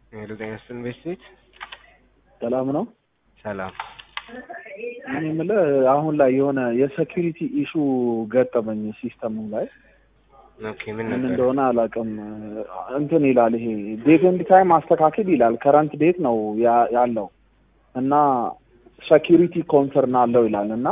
ሄሎ ጤና ይስጥልን ቤት ሰላም ነው። ሰላም እኔ የምልህ አሁን ላይ የሆነ የሴኪሪቲ ኢሹ ገጠመኝ ሲስተሙ ላይ ኦኬ ምን ምን ነበር እንደሆነ አላውቅም። እንትን ይላል ይሄ ዴት ኤንድ ታይም አስተካክል ይላል። ከረንት ዴት ነው ያ- ያለው እና ሴኪሪቲ ኮንሰርን አለው ይላል እና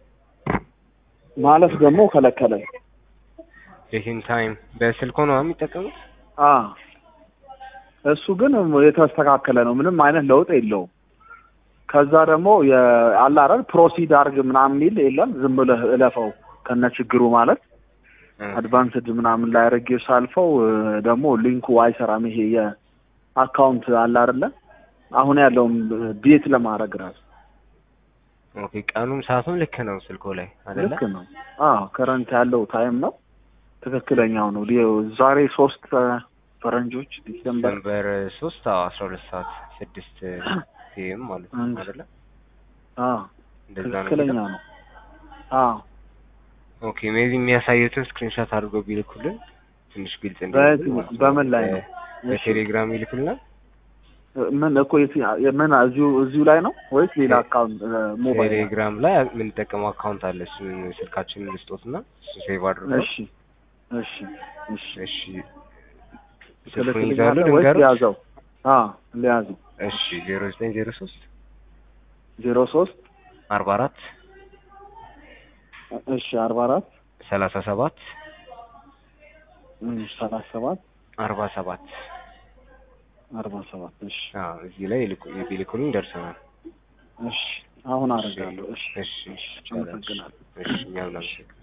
ማለት ደግሞ ከለከለኝ። ቼኪንግ ታይም በስልኮ ነው የሚጠቀሙት አ እሱ ግን የተስተካከለ ነው፣ ምንም አይነት ለውጥ የለውም። ከዛ ደግሞ አለ አይደል ፕሮሲድ አርግ ምናምን የሚል የለም፣ ዝም ብለህ እለፈው ከነ ችግሩ ማለት አድቫንስድ ምናምን ላይ አድርጌ ሳልፈው እ፣ ደግሞ ሊንኩ አይሰራም። ይሄ የአካውንት አለ አይደለ አሁን ያለውን ቤት ለማድረግ ራሱ ኦኬ ቀኑም ሰዓቱም ልክ ነው ስልኮ ላይ አይደለ ልክ ነው። አዎ ከረንት ያለው ታይም ነው ትክክለኛው ነው። ሊዮ- ዛሬ ሶስት እ፣ ፈረንጆች ዲሴምበር ዲሰምበር ሶስት አዎ አስራ ሁለት ሰዓት ስድስት ፒኤም ማለት ነው አንድ አይደለ አዎ እንደዛ ነው ትክክለኛ የሚለው? ነው። አዎ ኦኬ ሜቢ የሚያሳዩትን ስክሪንሾት አድርገው ቢልኩልን ትንሽ ግልጽ በየት- እንዲሆን ማለት ነው። በምን ላይ ነው? በ- በቴሌግራም ይልኩልናል ምን እኮ የት- ምን እዚሁ እዚሁ ላይ ነው ወይስ ሌላ አካውንት እ፣ ሞባይል? ቴሌግራም ላይ የምንጠቀመው አካውንት አለ እሱን ስልካችንን ልስጦትና እሱ ሴቭ አድርገው እሺ እሺ እሺ እሺ ስልኩን ይዛሉ ትልክልኛለህ ወይስ ልንገሩት ሊያዘው? አዎ ሊያዘው። እሺ ዜሮ ዘጠኝ ዜሮ ሶስት ዜሮ ሶስት አርባ አራት እሺ አርባ አራት ሰላሳ ሰባት ሰላሳ ሰባት አርባ ሰባት አርባ ሰባት እሺ አዎ እዚህ ላይ ይልኩ ቢልኩልኝ ደርሰናል እሺ አሁን አደርጋለሁ። እሺ እሺ እሺ ይቻላል። አመሰግናለሁ። እሺ እኛም እናመሰግናለን